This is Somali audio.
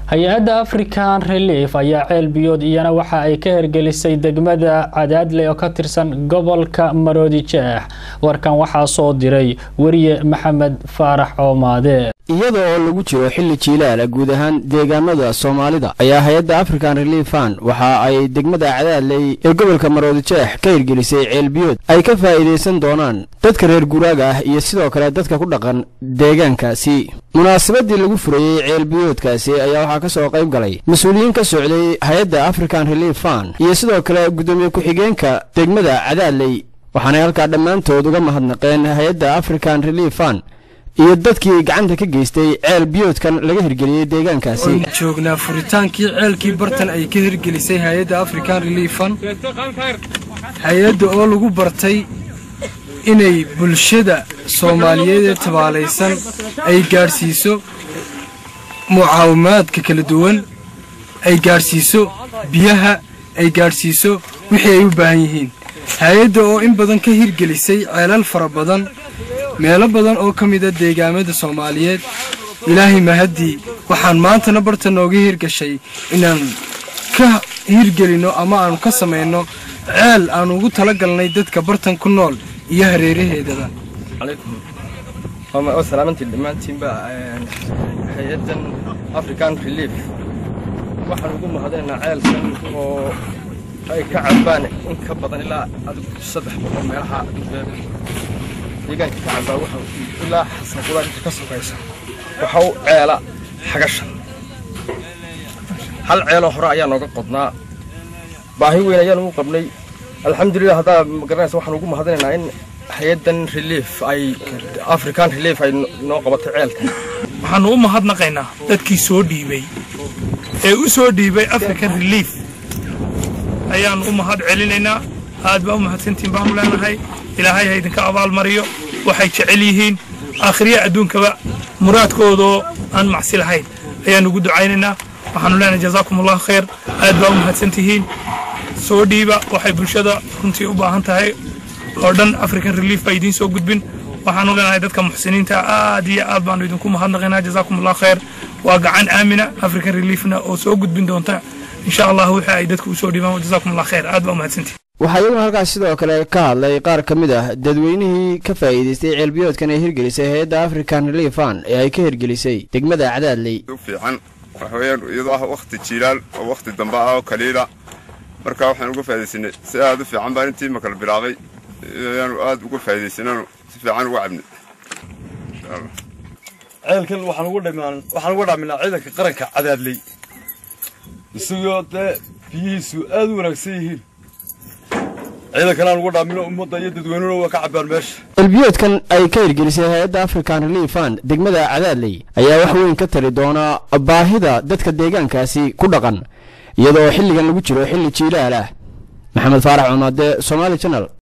hay-adda african relief ayaa ceel biyood iyana waxa ay ka hergelisay degmada cadaadle oo ka tirsan gobolka maroodi jeex warkan waxaa soo diray weriye maxamed faarax coomaade iyada oo lagu jiro xilli jiilaala guud ahaan deegaanada soomaalida ayaa hay-adda african relief fund waxa ay degmada cadaadley ee gobolka maroodi jeex ka hirgelisay ceelbiyood ay ka faa'iidaysan doonaan dadka reer guraaga ah iyo sidoo kale dadka ku dhaqan deegaankaasi munaasabadii lagu furayey ceelbiyoodkaasi ayaa waxaa ka soo qayb galay mas-uuliyiin ka socday hay-adda african relief fund iyo sidoo kale guddoomiye ku-xigeenka degmada cadaadley waxaanay halkaa dhammaantood uga mahadnaqeen hay-adda african relief fund iyo dadkii gacanta ka geystay ceel biyoodkan laga hirgeliyey deegaankaasi waan joognaa furitaankii ceelkii bartan ay ka hirgelisay hay-adda african relief fund hay-adda oo lagu bartay inay bulshada soomaaliyeed ee tabaalaysan ay gaadhsiiso mucaawimaadka kala duwan ay gaadhsiiso biyaha ay gaadhsiiso wixii ay u baahan yihiin hay-adda oo in badan ka hirgelisay ceelal fara badan meelo badan oo ka mida deegaamada soomaaliyeed ilaahay mahaddii waxaan maantana barta nooga hirgashay inaan ka hirgelinno ama aanu ka samayno ceel aanu ugu tala galnay dadka bartan ku nool iyo hareeraheedaba waa salaamantiin dhammaantiinba hay-addan african relief waxaan ugu mahadinaynaa ceelkan oo ay ka cabaan in ka badan ilaa adigu saddex boqol meelaha deegaanka ka cabaa waxa ilaa xasan qudaar inta ka sokaysa waxa u ceela xagashan hal ceeloo hore ayaa nooga qodnaa baahi weyn ayaan ugu qabnay alxamdulilah haddaa magaranaysa waxaan ugu mahadinaynaa in hay-addan relief ay african relief ay noo qabatay ceelkan waxaannu u mahadnaqaynaa dadkii soo dhiibay ee u soo dhiibay african relief ayaannu u mahad celinaynaa aad baa u mahadsantiin baanu leenahay ilaahay ha idinka abaalmariyo waxay jecel yihiin aakhiriya adduunkaba muraadkoodoo aan macsi lahayn ayaannu ugu ducaynaynaa waxaannu leenahay jazaakum allahu khayr aad baa u mahadsantihiin soo dhiiba waxay bulshada runtii u baahan tahay oo dhan african relief baa idiin soo gudbin waxaanu leenahay dadka muxsiniinta aad iyo aad baanu idinku mahadnaqaynaa jazaakum allahu khayr waa gacan aamina african reliefna oo soo gudbin doonta insha allah wixii ay dadku usoo dhiibaan jazaakum allah khayr aad baa u mahadsantihin waxaa iyaguna halkaas sidoo kale ka hadlay qaar ka mid ah dadweynihii ka faa'iidaystay ceelbiyoodkan ee hirgelisay hay-adda african relief fund ee ay ka hirgelisay degmada cadaadley fiican waxa weeyaan iyadoo ah wakhti jiilaal oo wakhti dambe ah oo kaliila marka waxaan uga faa'iidaysanay si aad u fiican baan intii makala bilaabay ayaanu aad uga faa'iidaysananu si fiican uga cabnay ceelkan waxaan ugu dhamaan waxaan uga dhaaminaa ciidanka qaranka cadaadley isagoo dee biyihiisu aad u wanaagsan yihiin ciidankan aan uga dhaamino ummadda iyo dadweynuna waa ka cabbaan meesha ceelbiyoodkan ay ka hirgelisay hay-adda african relief fund degmada cadaadley ayaa wax weyn ka tari doona baahida dadka deegaankaasi ku dhaqan iyadoo xilligan lagu jiro xilli jiilaal ah maxamed faarax cumaade somaali janal